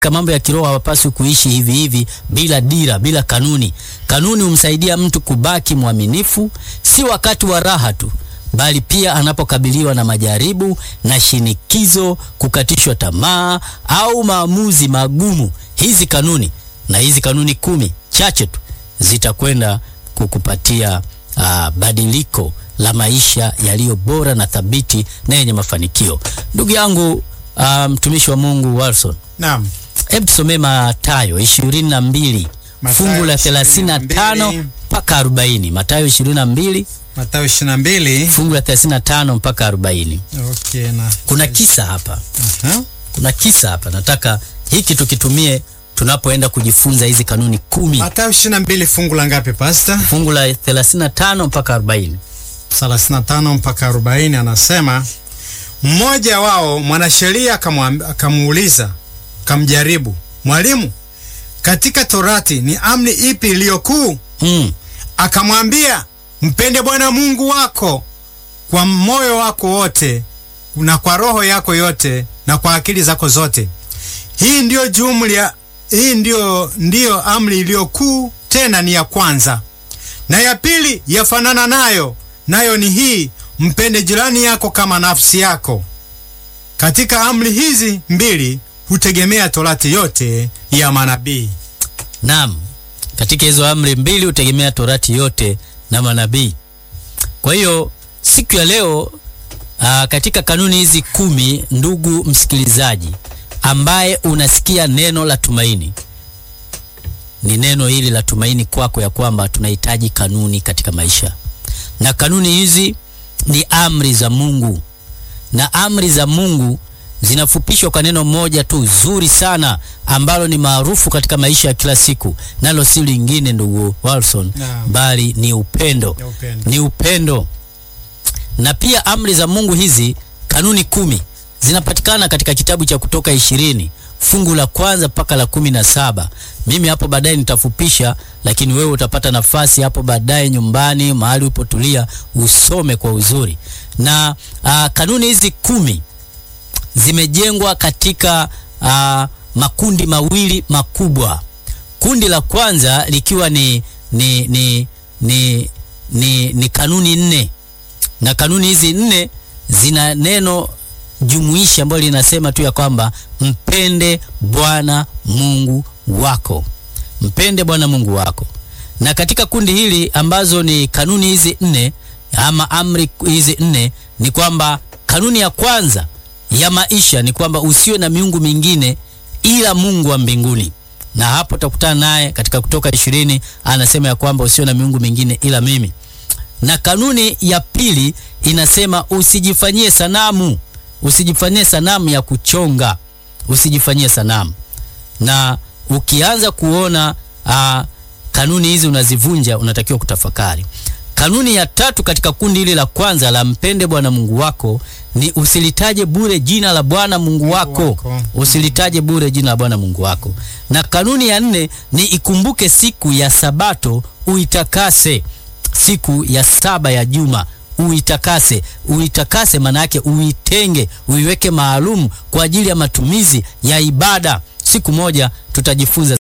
katika mambo ya kiroho hawapaswi kuishi hivi hivi bila dira, bila kanuni. Kanuni humsaidia mtu kubaki mwaminifu, si wakati wa raha tu, bali pia anapokabiliwa na majaribu na shinikizo, kukatishwa tamaa au maamuzi magumu. Hizi kanuni na hizi kanuni kumi chache tu zitakwenda kukupatia uh, badiliko la maisha yaliyo bora na thabiti na yenye mafanikio. Ndugu yangu mtumishi um, wa Mungu Wilson, Naam. hebu tusomee Mathayo ishirini na mbili Mathayo fungu la thelathini na tano 22. mpaka arobaini. Mathayo ishirini na mbili Mathayo 22. fungu la thelathini na tano mpaka arobaini. Okay, na Kuna kisa hapa, Aha. kuna kisa hapa, nataka hiki tukitumie tunapoenda kujifunza hizi kanuni kumi. Mathayo 22 fungu la ngapi pastor? Fungu la thelathini na tano mpaka arobaini. 35 mpaka 40 anasema, mmoja wao mwanasheria akamwam- akamuuliza, kamjaribu, Mwalimu, katika Torati ni amri ipi iliyo kuu? Mm. Akamwambia, mpende Bwana Mungu wako kwa moyo wako wote na kwa roho yako yote na kwa akili zako zote. Hii ndiyo jumla, hii ndiyo, ndiyo amri iliyo kuu, tena ni ya kwanza. Na ya pili yafanana nayo, nayo ni hii, mpende jirani yako kama nafsi yako. Katika amri hizi mbili hutegemea Torati yote ya manabii. Naam, katika hizo amri mbili hutegemea Torati yote na manabii. Kwa hiyo siku ya leo aa, katika kanuni hizi kumi, ndugu msikilizaji, ambaye unasikia neno la tumaini, ni neno hili la tumaini kwako ya kwamba tunahitaji kanuni katika maisha, na kanuni hizi ni amri za Mungu, na amri za Mungu zinafupishwa kwa neno moja tu zuri sana ambalo ni maarufu katika maisha ya kila siku, nalo si lingine ndugu Wilson, Naam. bali ni upendo. Ya upendo. Ni upendo. Na pia amri za Mungu hizi, kanuni kumi, zinapatikana katika kitabu cha Kutoka ishirini fungu la kwanza mpaka la kumi na saba. Mimi hapo baadaye nitafupisha, lakini wewe utapata nafasi hapo baadaye nyumbani, mahali upotulia, usome kwa uzuri. Na aa, kanuni hizi kumi zimejengwa katika uh, makundi mawili makubwa. Kundi la kwanza likiwa ni, ni, ni, ni, ni, ni kanuni nne, na kanuni hizi nne zina neno jumuishi ambalo linasema tu ya kwamba mpende Bwana Mungu wako, mpende Bwana Mungu wako. Na katika kundi hili ambazo ni kanuni hizi nne ama amri hizi nne ni kwamba kanuni ya kwanza ya maisha ni kwamba usiwe na miungu mingine ila Mungu wa mbinguni, na hapo utakutana naye katika Kutoka ishirini, anasema ya kwamba usiwe na miungu mingine ila mimi. Na kanuni ya pili inasema usijifanyie sanamu, usijifanyie sanamu ya kuchonga, usijifanyie sanamu. Na ukianza kuona aa, kanuni hizi unazivunja, unatakiwa kutafakari. Kanuni ya tatu katika kundi hili la kwanza la mpende Bwana Mungu wako ni usilitaje bure jina la Bwana Mungu wako, wako. usilitaje bure jina la Bwana Mungu wako. Na kanuni ya nne ni ikumbuke siku ya Sabato uitakase, siku ya saba ya juma uitakase. Uitakase maana yake uitenge, uiweke maalum kwa ajili ya matumizi ya ibada. Siku moja tutajifunza